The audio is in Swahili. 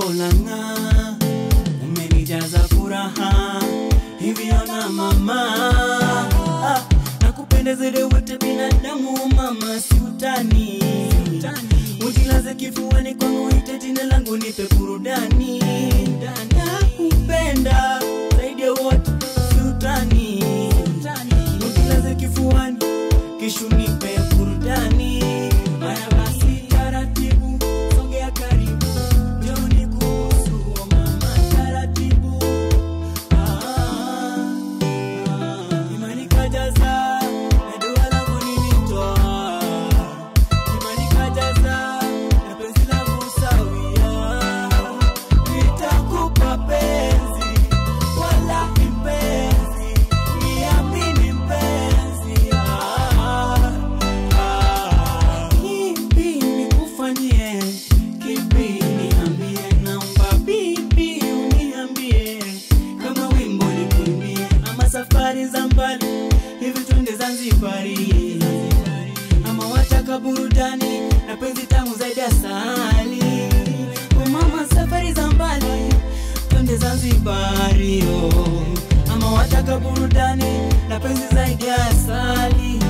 ulang'aa, umenijaza furaha hivyo na mama ah, nakupenda zaidi wote binadamu mama, si utani ujilaze kifuani kwangu, ite jina langu, nipe burudani. Nakupenda zaidi ya wote, si utani ujilaze kifuani, kisha nipe burudani. Haya basi, taratibu, sogea karibu, njoo nikubusu, oh mama, taratibu Imani kajaza na dua langu nilitoa, imani kajaza na penzi langu sawia, nitakupa penzi wala mpenzi, niamini mpenzi. Ah, ah. Kipi nikufanyie, kipi niambie, naomba bibi uniambie kama wimbo nikuimbie, ama safari za mbali hivi twende Zanzibari, ama wataka burudani na penzi tamu zaidi ya asali. O mama, safari za mbali twende Zanzibari, oh. ama wataka burudani na penzi zaidi ya asali.